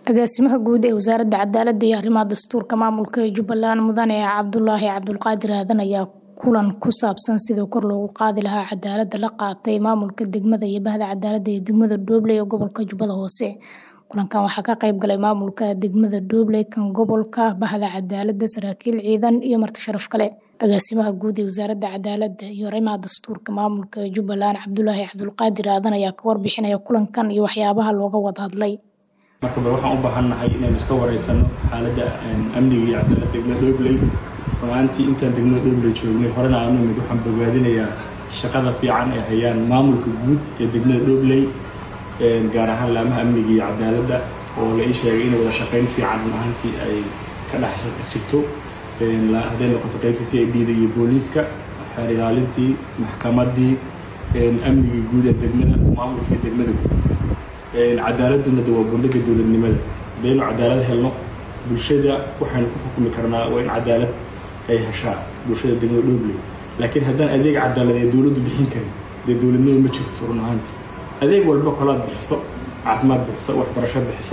agaasimaha guud ee wasaaradda cadaaladda iyo arrimaha dastuurka maamulka jubbaland mudane cabdulaahi cabdulqaadir aadan ayaa kulan ku saabsan sidii kor loogu qaadi lahaa cadaaladda la qaatay maamulka degmada iyo bahda cadaaladda ee degmada dhobley ee gobolka jubbada hoose kulankan waxaa ka qayb galay maamulka degmada dhobley kan gobolka bahda cadaaladda saraakiil ciidan iyo marti sharaf kale agaasimaha guud ee wasaaradda cadaaladda iyo arrimaha dastuurka maamulka jubbaland cabdulaahi cabdulqaadir aadan ayaa ka warbixinaya kulankan iyo waxyaabaha looga wada hadlay marka bal waxaan u baahannahay inaynu iska wareysano xaaladda amniga iyo cadaalad degmada dhobley runaantii intaan degmada dhobley joognay horena aanu imid waxaan bogaadinayaa shaqada fiican ay hayaan maamulka guud ee degmada dhobley gaar ahaan laamaha amniga iyo cadaaladda oo la ii sheegay inay wada shaqayn fiican run ahaantii ay ka dhex jirto hadday noqoto qaybta c i d da iyo booliiska xeer ilaalintii maxkamaddii amnigii guud ee degmada maamulkii degmada guud cadaaladuna de waa bundhiga dowladnimada haddaynu cadaalad helno bulshada waxaynu ku xukumi karnaa waa in cadaalad ay heshaa bulshada degmada dhobley laakiin haddaan adeeg cadaalad ee dowladdu bixin karin dee dowladnimo ma jirto run ahaanti adeeg walba kolaad bixiso caafimaad bixiso waxbarasho bixiso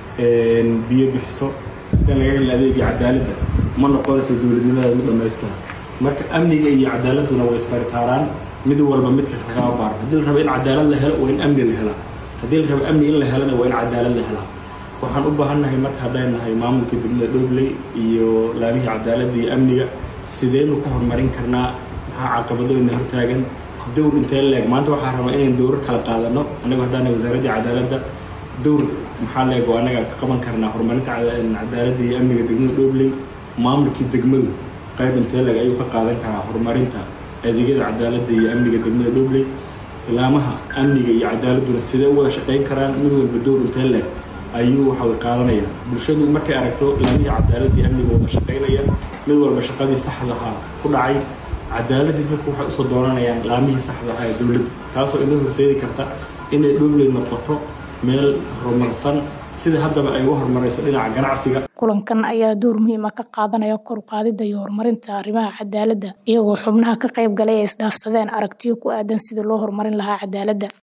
biyo bixiso haddaan laga helin adeegii cadaaladda ma noqonayso dowladnimada u dhamaystira marka amniga iyo cadaaladuna way isbaritaaraan mid walba midka kagama baarno haddii la rabo in cadaalad la helo waa in amni la helaa haddii la rabo amni in la helana waa in cadaalad la helaa waxaan u baahannahay marka hadday nahay maamulka degmada dhobley iyo laamihii cadaaladda iyo amniga sideynu ka horumarin karnaa maxaa caqabado ina hortaagan dowr intee leeg maanta waxaa rabaa inaynu dowrar kala qaadano annagu haddaana wasaaraddii cadaaladda dowr maxaa leeg oo annaga ka qaban karnaa horumarinta cadaaladda iyo amniga degmada dhobley maamulkii degmadu qayb intee leeg ayuu ka qaadan karaa horumarinta adeegyada cadaaladda iyo amniga degmada dhobley laamaha amniga iyo cadaaladduna sidee u wada shaqayn karaan mid walba dowr intee leeg ayuu waxaway qaadanaya bulshadu markay aragto laamihii cadaaladda iyo amniga wada shaqaynaya mid walba shaqadii saxdahaa ku dhacay cadaaladii dadku waxay usoo dooranayaan laamihii saxda ahaa ee dowladda taasoo inoo horseedi karta inay dhobley noqoto meel horumarsan sida haddaba ay uga horumarayso dhinaca ganacsiga kulankan ayaa door muhiima ka qaadanaya kor u qaadidda iyo horumarinta arrimaha cadaaladda iyagoo xubnaha ka qayb galay ay isdhaafsadeen aragtiyo ku aadan sidii loo horumarin lahaa cadaaladda